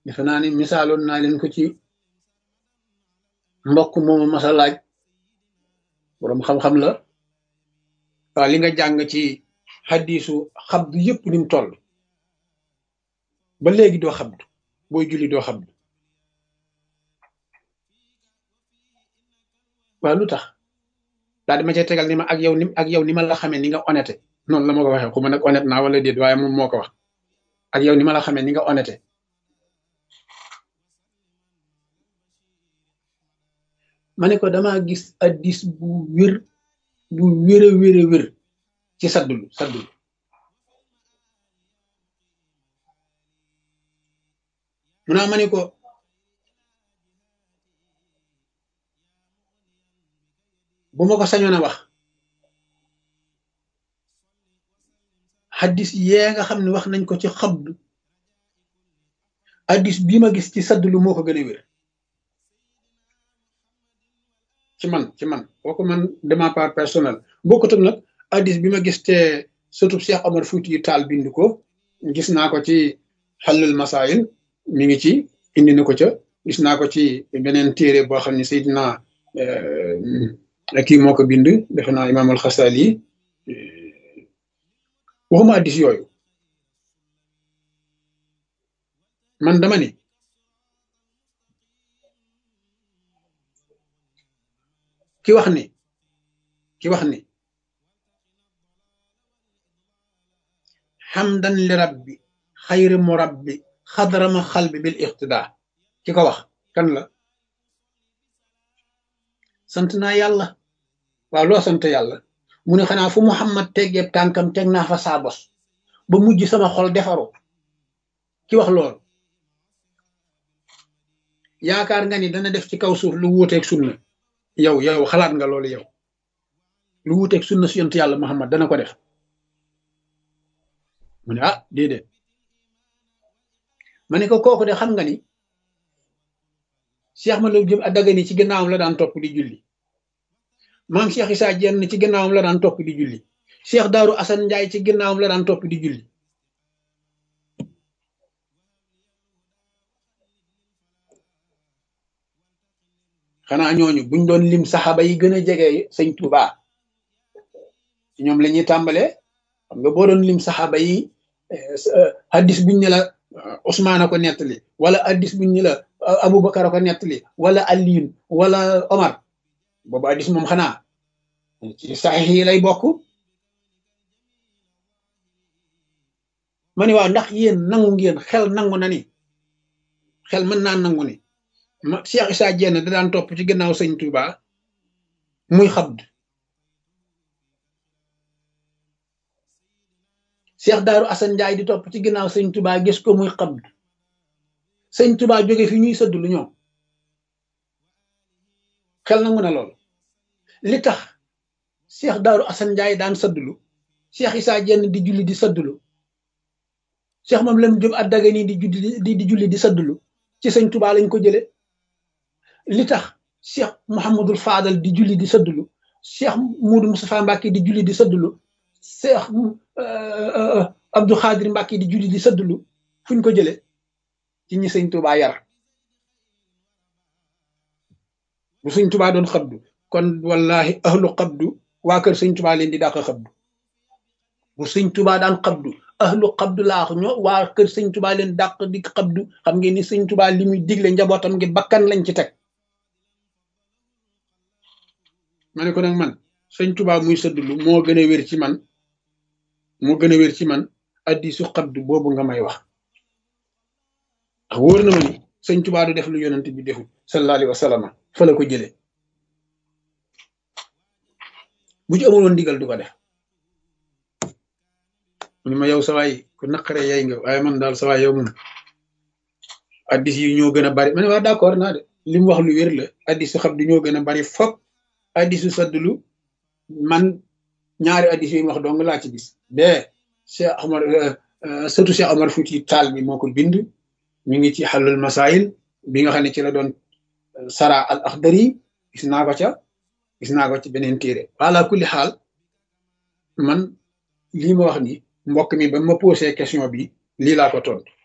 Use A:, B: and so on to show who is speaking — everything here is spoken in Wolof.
A: defe naa ni misaaloon naa leen ko ci mbokk moomu masa laaj boroom xam-xam la waaw li nga jàng ci xaddiisu xabdu yëpp ni mu toll ba léegi doo xabdu booy julli doo xabdu waaw lu tax daal di ma cay tegal ni ma ak yow ni ak yow ni ma la xamee ni nga honnête noonu la ma ko waxee xuma nag honnête naa wala déet waaye moom moo ko wax ak yow ni ma la xamee ni nga honnête ma ne ko damaa gis addis bu wér bu wér a wér a wér ci saddulu saddulu mu naa ma ne ko bu ma ko sañoon a wax xaddis yee nga xam ne wax nañ ko ci xabdu addis bii ma gis ci saddulu moo ko gën a wér ci man ci man kooku man de ma part personnel bokkut ak nag addis bi ma gis te surtout Cheikh Omar Fouti yu taal bind ko gis naa ko ci xallul masail mi ngi ci indi na ko ca gis naa ko ci beneen téere boo xam ne Seydina kii moo ko bind defe naa imaam al-Xasali waxuma addis yooyu man dama ni ki wax ni ki wax ni xamdan li rabbi xayri murabbi xadrama xalbi bil iqtida ki ko wax kan la sant naa yàlla waaw loo sant yàlla mu ne xanaa fu muhammad teggeeb tànkam teg naa fa saa bos ba mujj sama xol defaru ki wax loolu yaakaar nga ni dana def ci kaw suuf lu wuuteeg sunna yow yow xalaat nga loolu yow lu wuuteeg sunna si yonent yàlla muhammad dana ko def mu ne ah déedéet ma ne ko kooku de xam nga ni Cheikh ma la jëm a dagani ci gannaawam la daan topp di julli maam Cheikh Issa Diène ci gannaawam la daan topp di julli Cheikh Daaru Assane Ndiaye ci gannaawam la daan topp di julli xanaa ñooñu buñ doon lim saxaaba yi gën a jege sëñ Touba ci ñoom la ñuy tàmbalee xam nga boo doon lim saxaaba yi hadis buñ ne la Ousmane a ko nettali wala hadis buñ ne la Aboubacar a ko nettali wala Aliyun wala Omar boobu hadis moom xanaa ci saxiix yi lay bokk ma ne waaw ndax yéen nangu ngeen xel nangu na ni xel mën naa nangu ni ma Cheikh Issa Diène da daan topp ci gannaaw sëñ Touba muy xabd Cheikh Daaru Assane Ndiaye di topp ci ginnaaw sëñ Touba gis ko muy xabd sëñ Touba jóge fi ñuy sëdd lu ñoom xel nangu na lool li tax Cheikh Daaru Assane Ndiaye daan sëddlu Cheikh Issa Diène di julli di sëddlu Cheikh moom lam jëm at daga nii di julli di julli di sëddlu ci sëñ Touba lañ ko jële li tax Cheikh Mouhamadul Fadal di julli di sëddlu Cheikh Moudou Moustapha Mbacke di julli di sëddlu Cheikh Abdou Khadir Mbacke di julli di sëddlu fuñ ko jële ci ñi sëñ Touba yar bu sëñ Touba doon xabdu kon wallahi ahlu xabdu waa kër sëñ Touba leen di dàq xabdu bu sëñ Touba daan xabdu ahlu xabdu laax ñoo waa kër sëñ Touba leen dàq di xabdu xam ngeen ni sëñ Touba li muy digle njabootam ngi bakkan lañ ci teg ma ne ko nag man sëñ Touba muy sëddlu moo gën a wér ci man moo gën a wér ci man addi su xabdu boobu nga may wax ndax wóor na ma ni sëñ Touba du def lu yonent bi deful sallallahu alayhi wa sallam fa la ko jëlee bu ci amuloon ndigal du ko def mu ne ma yow sawaay ku naqare yay nga waaye man daal sawaay yow moom addis yi ñoo gën a bari ma ne waa d'accord naa de li mu wax lu wér la addis su xabdu ñoo gën a bari fop addis su saddulu man ñaari addis yi wax dong laa ci gis bee Cheikh Omar surtout Cheikh Omar Fouti Taal bi moo ko bind mi ngi ci xalul masail bi nga xam ne ci la doon sara al akhdari gis naa ko ca gis naa ko ci beneen téere wala kulli xaal man lii ma wax ni mbokk mi ba ma posé question bi lii laa ko tontu